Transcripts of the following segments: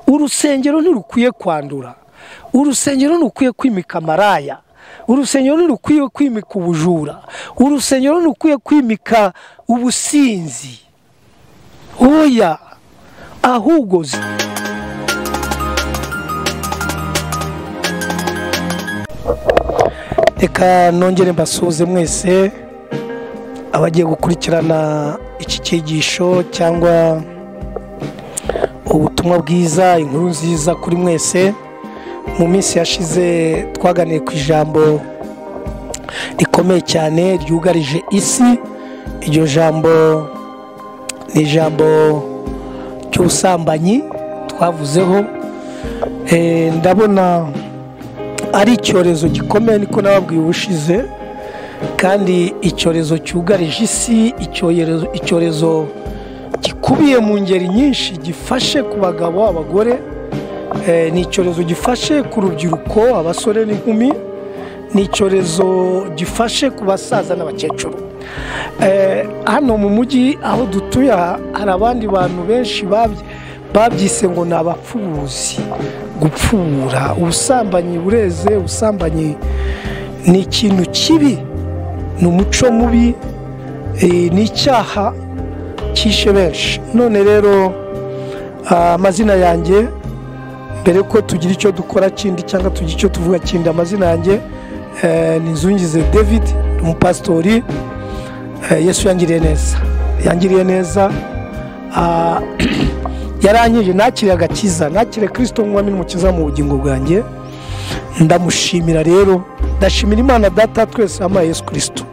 urusengero ntirukwiye kwandura urusengero ntirukwiye kwimika amaraya urusengero ntirukwiye kwimika ubujura urusengero ntirukwiye kwimika ubusinzi oya ahubwo reka nongere mbasuhuze mwese abagiye gukurikirana iki cyigisho cyangwa ubutumwa bwiza inkuru nziza kuri mwese mu minsi yashize twaganiye ku ijambo rikomeye cyane ryugarije isi iryo jambo ni ijambo cy'ubusambanyi twavuzeho ndabona ari icyorezo gikomeye niko nababwiye ubushize kandi icyorezo cyugarije isi icyorezo gikubiye mu ngeri nyinshi gifashe ku bagabo abagore ni icyorezo gifashe ku rubyiruko abasore n'inkumi ni icyorezo gifashe ku basaza n'abakecuru hano mu mujyi aho dutuye hari abandi bantu benshi babyise ngo ni abapfubuzi gupfura ubusambanyi bureze ubusambanyi ni ikintu kibi ni umuco mubi ni icyaha cyishe benshi none rero amazina yanjye mbere ko tugira icyo dukora kindi cyangwa tugira icyo tuvuga kindi amazina yanjye ni inzungize david umupasitori yesu yangiriye neza yangiriye neza yarangije nakire agakiza nakire kirisito nk'umwami n'umukiza mu bugingo bwanjye ndamushimira rero ndashimira imana data twese yampaye yesu kirisito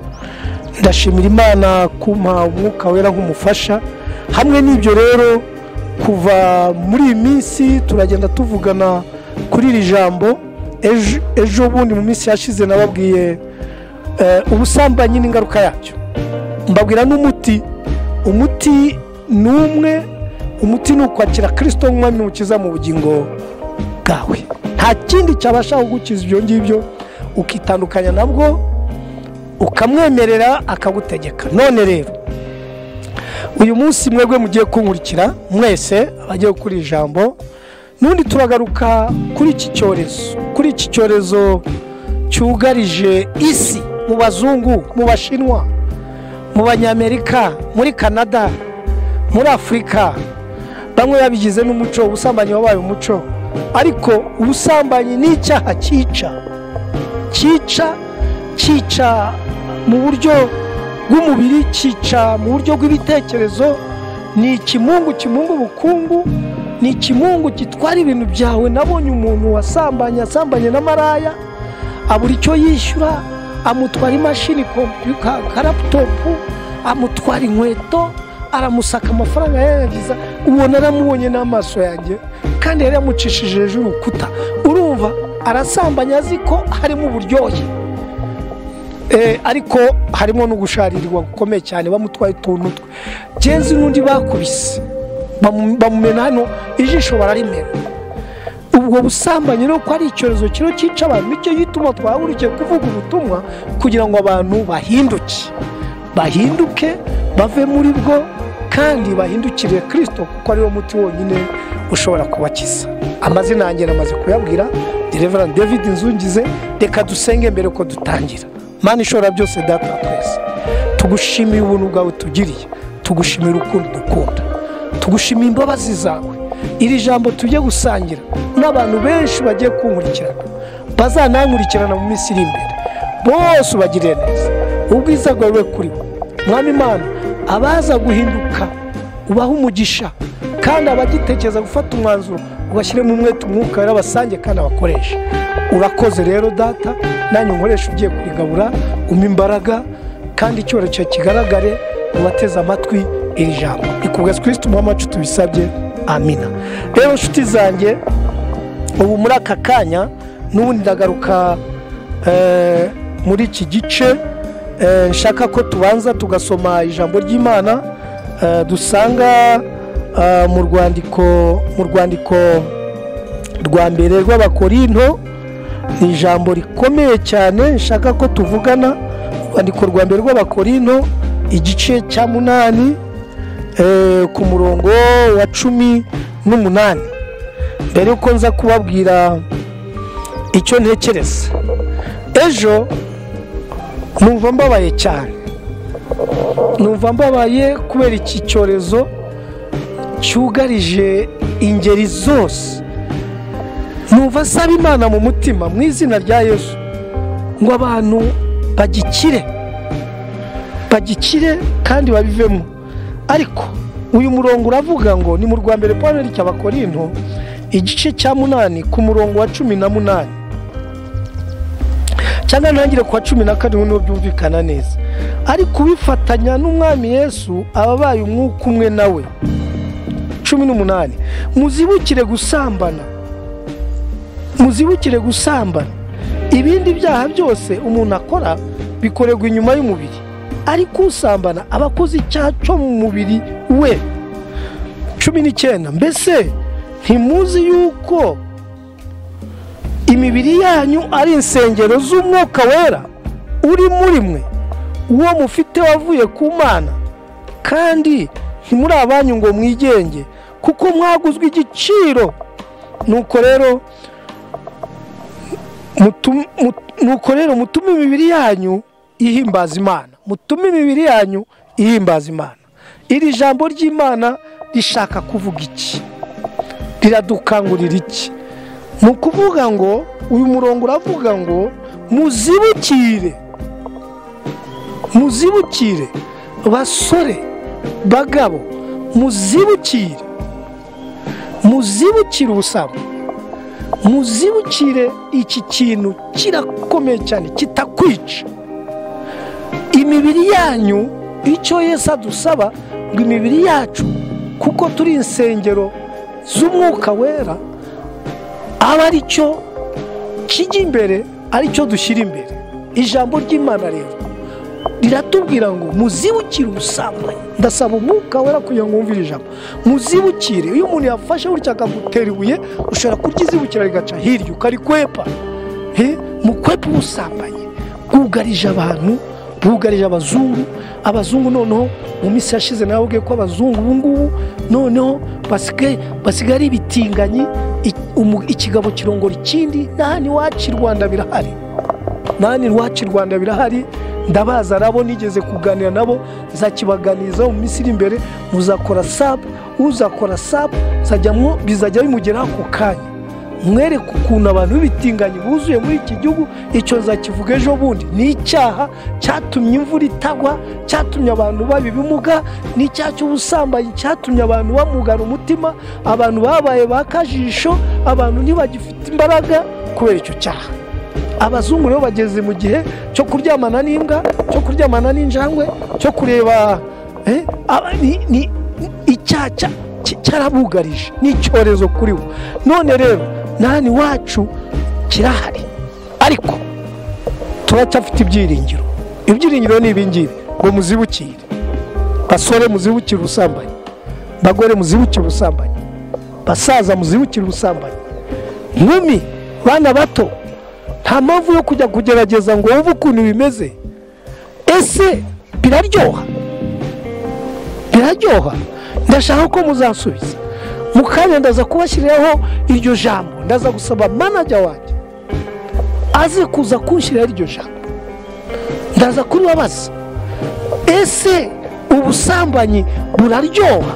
ndashimira imana kumpa umwuka wera nk'umufasha hamwe n'ibyo rero kuva muri iyi minsi turagenda tuvugana kuri iri jambo ejo bundi mu minsi yashize nababwiye ubusambanyi n'ingaruka yabyo mbabwira n'umuti umuti ni umwe umuti ni ukwakira kirisito nk'umwami ukiza mu bugingo bwawe nta kindi cyabasha kugukiza ibyo ngibyo ukitandukanya nabwo ukamwemerera akagutegeka none rero uyu munsi mwebwe mugiye kunkurikira mwese abagiye gukora ijambo n'undi turagaruka kuri iki cyorezo kuri iki cyorezo cyugarije isi mu bazungu mu bashinwa mu banyamerika muri canada muri afurika bamwe babigize n'umuco ubusambanyi wabaye umuco ariko ubusambanyi ni icyaha cyica cyica cyica mu buryo bw'umubiri cyica mu buryo bw'ibitekerezo ni ikimungu kimunga ubukungu ni ikimungu gitwara ibintu byawe nabonye umuntu wasambanye asambanye na maraya abura icyo yishyura amutwara imashini kompiyuta ka laputopu amutwara inkweto aramusaka amafaranga yayangiza ubona aramubonye n'amaso yanjye kandi yari yamucishije hejuru y'urukuta urumva arasambanya azi ko harimo uburyohe ariko harimo no gusharirirwa gukomeye cyane bamutwaye utuntu twe genzi n'undi bakubise bamumena hano ijisho bararimena ubwo busambanyi rero ko ari icyorezo kino cyica abantu nicyo gituma twahagurukije kuvuga ubutumwa kugira ngo abantu bahinduke bahinduke bave muri bwo kandi bahindukiriye kirisito kuko ariwo muti wonyine ushobora kubakiza amazina yanjye namaze kuyabwira derevera david nzungize reka dusenge mbere ko dutangira mani ishobora byose data twese tugushimire ubuntu bwawe tugiriye tugushimire urukundo dukunda tugushimire imbabazi zawe iri jambo tujye gusangira n'abantu benshi bagiye kunkurikirana bazanankurikirana mu minsi iri imbere bose ubagiriye neza ubwiza bwawe kuri bo mwami imana abaza guhinduka ubaha umugisha kandi abagitekereza gufata umwanzuro ubashyiremo umwete umwuka w'abasange kandi abakoresha urakoze rero data nanjye nkoresha ugiye kurigabura umpa imbaraga kandi icyorezo kigaragare ubateze amatwi iri jambo rikubwira twese umuhamacu tubisabye amina rero inshuti zanjye ubu muri aka kanya n'ubundi ndagaruka muri iki gice nshaka ko tubanza tugasoma ijambo ry'imana dusanga mu rwandiko mu rwandiko rwa mbere rw'abakorinto ni ijambo rikomeye cyane nshaka ko tuvugana urwandiko rwa mbere rw'abakorinto igice cya munani ku murongo wa cumi n'umunani mbere yuko nza kubabwira icyo ntekereza ejo numva mbabaye cyane numva mbabaye kubera iki cyorezo cyugarije ingeri zose numva asaba imana mu mutima mu izina rya yesu ngo abantu bagikire bagikire kandi babivemo ariko uyu murongo uravuga ngo ni mu rwa mbere paul ry'abakorinto igice cya munani ku murongo wa cumi na munani cyangwa ntangire ku wa cumi na karindwi niho byumvikana neza ariko ubifatanya n'umwami yesu aba abaye umwuka umwe nawe cumi n'umunani muzibukire gusambana muzibukire gusambana ibindi byaha byose umuntu akora bikorerwa inyuma y'umubiri ariko usambana aba akoze icyaha cyo mu mubiri we cumi n'icyenda mbese ntimuzi yuko imibiri yanyu ari insengero z'umwuka wera uri muri mwe uwo mufite wavuye ku mana kandi ntimuri abanyu ngo mwigenge kuko mwaguzwe igiciro nuko rero nuko rero mutume imibiri yanyu ihimbaza imana mutume imibiri yanyu ihimbaza imana iri jambo ry'imana rishaka kuvuga iki riradukangurira iki ni ukuvuga ngo uyu murongo uravuga ngo muzibukire muzibukire basore bagabo muzibukire muzibukire ubusambo muzibukire iki kintu kirakomeye cyane kitakwica imibiri yanyu icyo yesi adusaba ngo imibiri yacu kuko turi insengero z'umwuka wera aba ari cyo kijya imbere ari cyo dushyira imbere ijambo ry'imana rero riratubwira ngo muzibukire ubusambanyi ndasaba umwuka wera kugira ngo wumvire ijambo muzibukire iyo umuntu yafashe gutya akagutera ibuye ushobora kuryizibukira rigaca hirya ukarikwepa mukwepa ubusambanyi bwugarije abantu bwugarije abazungu abazungu noneho mu minsi yashize nawe ubwiye ko abazungu ubu ngubu noneho basigaye ari ibitinganyi ikigabo kirongora ikindi n'ahandi iwacu i rwanda birahari n'ahandi iwacu i rwanda birahari ndabaza nabo nigeze kuganira nabo nzakibaganiriza mu minsi iri imbere muzakora sabu uzakora sabu bizajya bimugeraho ako kanya mwereke ukuntu abantu b'ibitinganyi buzuye muri iki gihugu icyo nzakivuga ejo bundi ni icyaha cyatumye imvura itagwa cyatumye abantu baba ibimuga ni icyaha cy'ubusambanyi cyatumye abantu bamugana umutima abantu babaye ba kajisho abantu ntibagifite imbaraga kubera icyo cyaha abazungu rero bageze mu gihe cyo kuryamana n'imbwa cyo kuryamana n'injangwe cyo kureba icyaha cyarabugarije ni icyorezo kuri bo none rero nani wacu kirahari ariko turacyafite ibyiringiro ibyiringiro ni ibingibi ngo muzibukire basore muzibukire ubusambanyi bagore muzibukire ubusambanyi basaza muzibukire ubusambanyi nkumi bana bato nta mpamvu yo kujya kugerageza ngo wumve ukuntu bimeze ese biraryoha biraryoha ndashaka ko muzasubiza mu kanya ndaza kubashyiriraho iryo jambo ndaza gusaba manajya wanjye aze kuza kunshyiriraho iryo jambo ndaza kuribabaza ese ubusambanyi buraryoha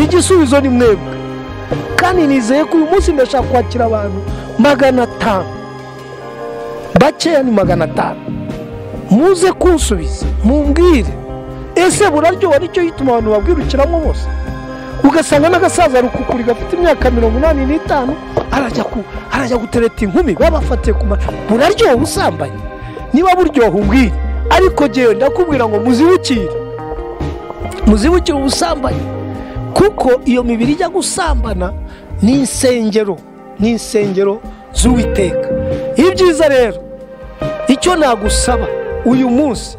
igisubizo ni mwebwe kandi nizeye ko uyu munsi ndashaka kwakira abantu magana atanu bakeya ni magana atanu muze kunsubiza mumbwire ese buraryoha nicyo gituma abantu babwirukiramo bose ugasanga n'agasaza rukukuri gafite imyaka mirongo inani n'itanu arajya gutereta inkumi babafatiye ku mata buraryoha ubusambanyi niba buryoha umbwire ariko ngewe ndakubwira ngo muzibukire muzibukire ubusambanyi kuko iyo mibiri ijya gusambana ni insengero ni insengero z'uwiteka ibyiza rero icyo nagusaba uyu munsi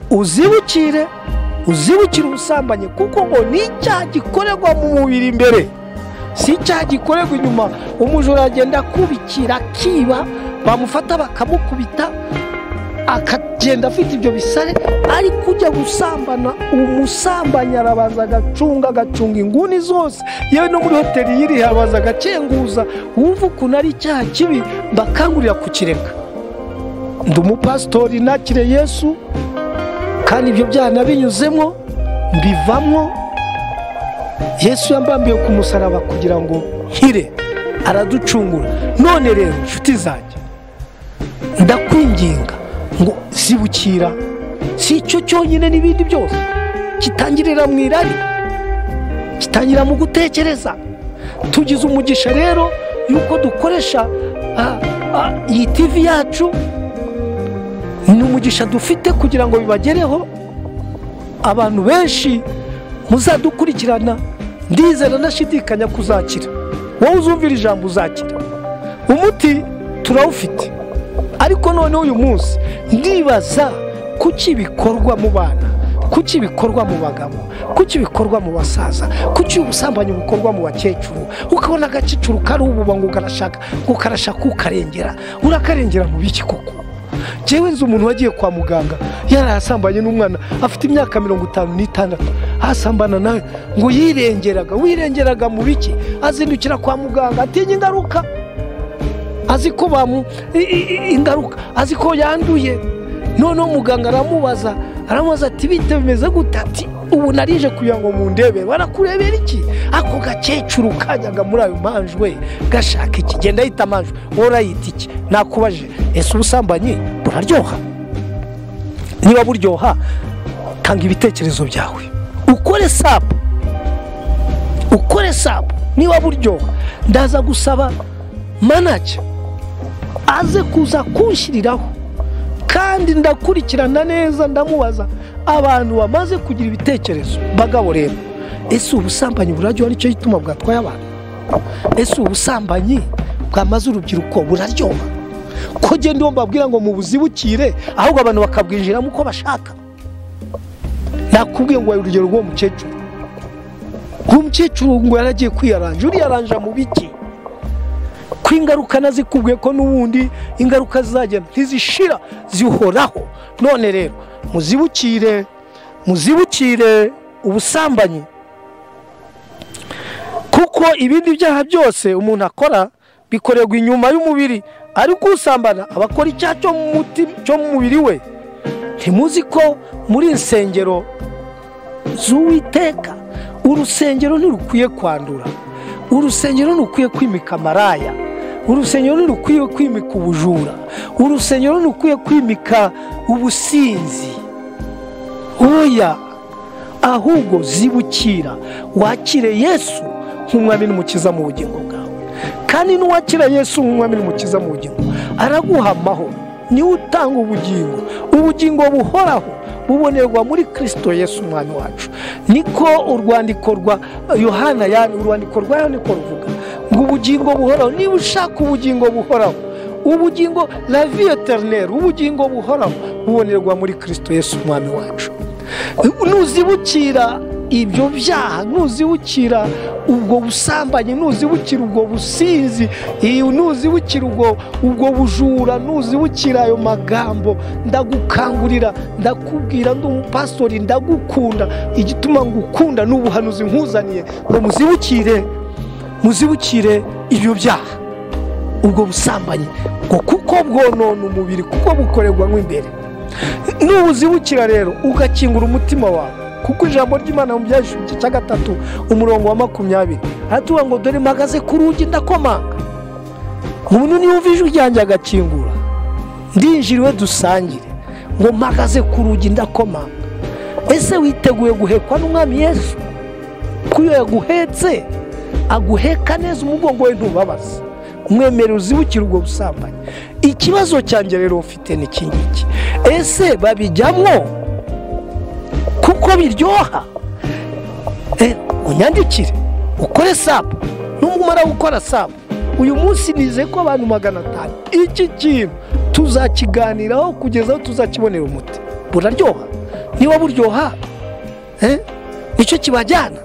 uzibukire uzibukire ubusambanyi kuko ngo ni icyaha gikorerwa mu mubiri imbere si icyaha gikorerwa inyuma umujura agenda akubikira akiba bamufata bakamukubita akagenda afite ibyo bisare ariko ujya gusambana umusambanyi arabanza agacunga agacunga inguni zose yewe no muri hoteli yiri arabanza agacenguza wumva ukuntu ari icyaha kibi mbakangurira kukireka ndi umupasitori nakire yesu kandi ibyo byaha nabinyuzemo mbivamo yesu yambambiye ku musaraba kugira ngo nkire araducungura none rero inshuti zanjye ndakwinginga ngo zibukira si icyo cyonyine n'ibindi byose kitangirira mu irari kitangira mu gutekereza tugize umugisha rero y'uko dukoresha ah, ah, iyi tivi yacu ni umugisha dufite kugira ngo bibagereho abantu benshi muzadukurikirana ndizera ndashidikanya kuzakira wowe uzumvira ijambo uzakira umuti turawufite ariko noneho uyu munsi ndibaza kuki bikorwa mu bana kuki bikorwa mu bagabo kuki bikorwa mu basaza kuki ubusambanyi bukorwa mu bakecuru ukabona agakecuru kari ububa ngo karashaka ngo karashaka ukarengera urakarengera mu biki koko njyewe nzi umuntu wagiye kwa muganga yarahasambanye n'umwana afite imyaka mirongo itanu n'itandatu asambana nawe ngo yirengeraga wirengeraga mu biki azindukira kwa muganga atinya ingaruka azi ko bamu i- i- ingaruka azi ko yanduye noneho muganga aramubaza aramubaza ati bite bimeze gute ati ubu narije kugira ngo mundebere barakurebera iki ako gakecuru kajyaga muri ayo manjwe gashaka iki genda yita manjwe wowe urayita iki nakubajije ese ubusambanyi buraryoha niba buryoha tanga ibitekerezo byawe ukore sapu ukore sapu niba buryoha ndaza gusaba manager aze kuza kunshyiriraho kandi ndakurikirana neza ndamubaza abantu bamaze kugira ibitekerezo bagabo rero ese ubusambanyi buraryoha nicyo gituma bwatwaye abantu ese ubusambanyi bwamaze urubyiruko buraryoha ko genda uwo mbabwira ngo mubuzibukire ahubwo abantu bakabwinjiramo uko bashaka nakubwiye ngo wahe urugero rw'uwo mukecuru uwo mukecuru ngo yaragiye kwiyaranja uriyaranja mu biki ko ingaruka nazikubwiye ko n'ubundi ingaruka zizagenda ntizishira zihoraho none rero muzibukire muzibukire ubusambanyi kuko ibindi byaha byose umuntu akora bikorerwa inyuma y'umubiri ariko usambana aba akora icyaha cyo mu muti- cyo mu mubiri we ntimuzi ko muri insengero z'uwiteka urusengero ntirukwiye kwandura urusengero ntirukwiye kwimika amaraya urusengero ntirukwiye kwimika ubujura urusengero ntirukwiye kwimika ubusinzi oya ahubwo zibukira wakire yesu nk'umwami n'umukiza mu bugingo bwawe kandi n'uwakira yesu nk'umwami n'umukiza mu bugingo araguha amahoro niwe utanga ubugingo ubugingo buhoraho bubonerwa muri kirisito yesu umwami wacu niko urwandiko rwa yohana yani urwandiko rwa yohana niko ruvuga ngo ubugingo buhoraho niba ushaka ubugingo buhoraho ubugingo la vie eternelle ubugingo buhoraho bubonerwa muri kirisito yesu umwami wacu nuzibukira ibyo byaha nuzibukira ubwo busambanyi nuzibukira ubwo businzi iyi nuzibukira ubwo ubwo bujura nuzibukira ayo magambo ndagukangurira ndakubwira ndi umupasitori ndagukunda igituma ngukunda ni ubuhanuzi nkuzaniye ngo muzibukire muzibukire ibyo byaha ubwo busambanyi ngo kuko bwonona umubiri kuko bukorerwa mo imbere nubuzibukira rero ugakingura umutima wawe kuko ijambo ry'imana mu byashyushyu cya gatatu umurongo wa makumyabiri aratubwira ngo dore mpagaze ku rugi ndakomanga umuntu niyumva ijwi ryanjye agakingura ndinjiriwe dusangire ngo mpagaze ku rugi ndakomanga ese witeguye guhekwa n'umwami yesu ko iyo yaguhetse aguheka neza umugongo we ntubabaze umwemere uzibukire ubwo busambanyi ikibazo cyanjye rero ufite ni iki ngiki ese babijyamo kuko biryoha Eh, unyandikire ukore sapu numara gukora sapu uyu munsi nize ko abantu magana atanu iki kintu tuzakiganiraho kugeza aho tuzakibonera umuti buraryoha niba buryoha eh, nicyo kibajyana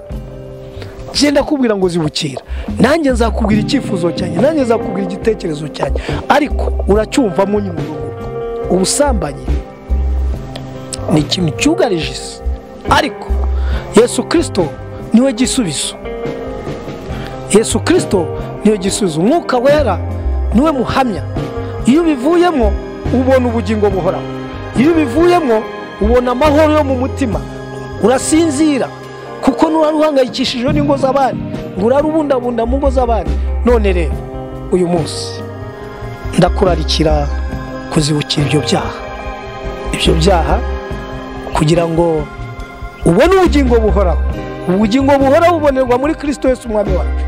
genda kubwira ngo zibukira nanjye nzakubwira icyifuzo cyanjye nanjye nzakubwira igitekerezo cyanjye ariko uracyumvamo nyuma ubusambanyi ni ikintu cyugarije isi ariko yesu kirisito niwe gisubizo yesu kirisito niwe gisubizo umwuka wera niwe muhamya iyo ubivuyemo ubona ubugingo buhoraho iyo ubivuyemo ubona amahoro yo mu mutima urasinzira kuko nturuhangayikishijwe n'ingo z'abandi ngo urarubundabunda mu ngo z'abandi none rero uyu munsi ndakurarikira kuzibukira ibyo byaha ibyo byaha kugira ngo ubone ubugingo buhoraho ubugingo buhoraho bubonerwa muri kirisito Yesu umwami wacu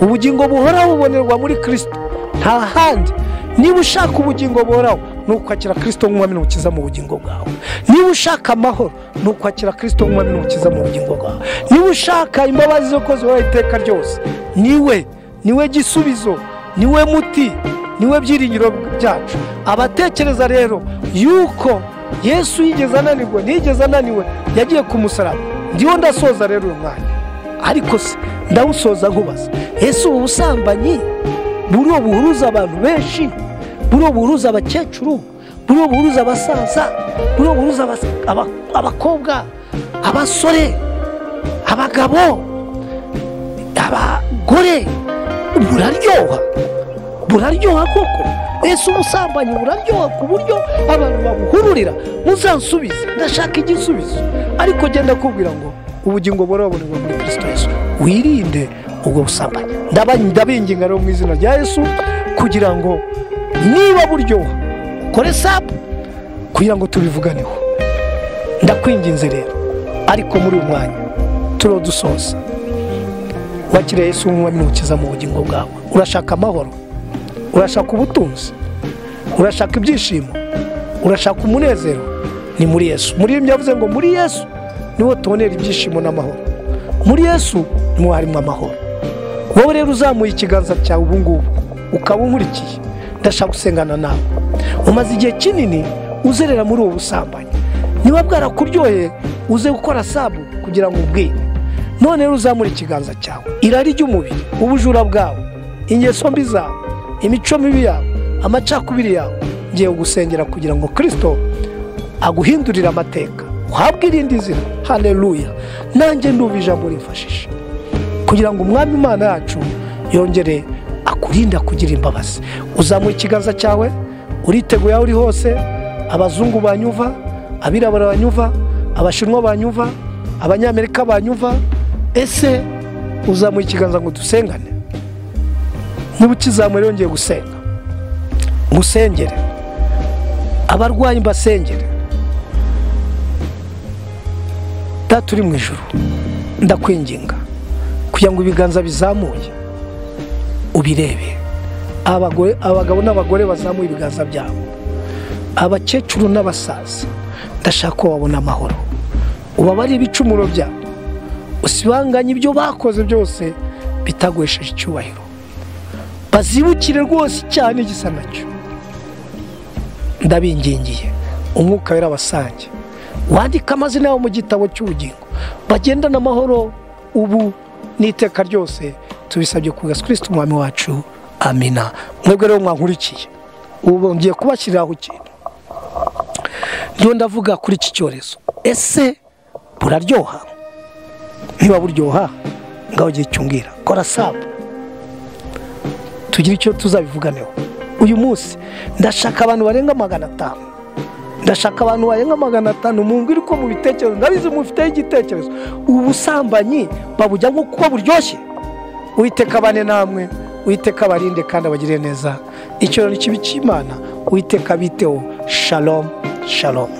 ubugingo buhoraho bubonerwa muri kirisito nta handi niba ushaka ubugingo buhoraho ni ukwakira kirisito nk'umwami n'umukiza mu bugingo bwawe niba ushaka amahoro ni ukwakira kirisito nk'umwami n'umukiza mu bugingo bwawe niba ushaka imbabazi zo kuzihoraho iteka ryose niwe niwe gisubizo niwe muti niwe byiringiro byacu abatekereza rero yuko yesu yigeze ananirwe ntiyigeze ananiwe yagiye ku musaraba ndiho ndasoza rero uyu mwanya ariko se ndawusoza nkubaza yesu ubu busambanyi buriya buhuruza abantu benshi buriya buhuruza abakecuru buriya buhuruza abasaza buriya buhuruza abakobwa abasore abagabo abagore buraryoha buraryoha koko ese ubusambanyi buraryoha ku buryo abantu babuhururira muzansubize ndashaka igisubizo ariko genda kubwira ngo ubugingo burabonerwa muri kirisito yesu wirinde ubwo busambanyi ndabinginga rero mu izina rya yesu kugira ngo niba buryoha ukore sapu kugira ngo tubivuganeho ndakwinginze rero ariko muri uyu mwanya turiho dusoza wakiriye yesu umwami n'umukiza mu bugingo bwawe urashaka amahoro urashaka ubutunzi urashaka ibyishimo urashaka umunezero ni muri yesu muri iyi yavuze ngo muri yesu niho tubonera ibyishimo n'amahoro muri yesu niho harimo amahoro wowe rero uzamuye ikiganza cyawe ubu ngubu ukaba unkurikiye ndashaka gusengana nawe umaze igihe kinini uzerera muri ubu busambanyi niba bwarakuryoheye uze gukora sabu kugira ngo ubwire none rero uzamure ikiganza cyawe irari ry'umubiri ubujura bwawe ingeso mbi zawe imico mibi yawe amacakubiri yawe ngiye gusengera kugira ngo kirisito aguhindurire amateka uhabwe irindi zina hareruya nanjye ndumva ijambo rifashisha kugira ngo umwami imana yacu yongere akurinda kugira imbabazi uzamuye ikiganza cyawe uriteguye aho uri hose abazungu banyuva abirabura banyuva abashinwa banyuva abanyamerika banyuva ese uzamuye ikiganza ngo dusengane niba ukizamura yongeye gusenga musengere abarwayi mbasengere data uri mu ijoro ndakwinginga kugira ngo ibiganza bizamuye ubirebe abagabo n'abagore bazamuye ibiganza byabo abakecuru n'abasaza ndashaka ko babona amahoro ubabare ibicumuro byabo usibanganye ibyo bakoze byose bitagwesheje icyubahiro bazibukire rwose cyane gisa nacyo ndabingingiye umwuka wera abasange wandike amazina yabo mu gitabo cy'ubugingo bagendana amahoro ubu n'iteka ryose tubisabye ku gasu kirisiti umwami wacu amina mwebwe rero mwankurikiye ubu ngiye kubashyiriraho ikintu ndiyo ndavuga kuri iki cyorezo ese buraryoha niba buryoha ngaho ugiye cyumbwira kora sabu tugire icyo tuzabivuganeho uyu munsi ndashaka abantu barenga magana atanu ndashaka abantu barenga magana atanu mu ngwiri ko mu bitekerezo ndabizi mufiteho igitekerezo ubu busambanyi babujya nko kuba buryoshye uwiteka bane namwe uwiteka barinde kandi abagire neza icyororo kibi cy'imana uwiteka biteho shalomu shalomu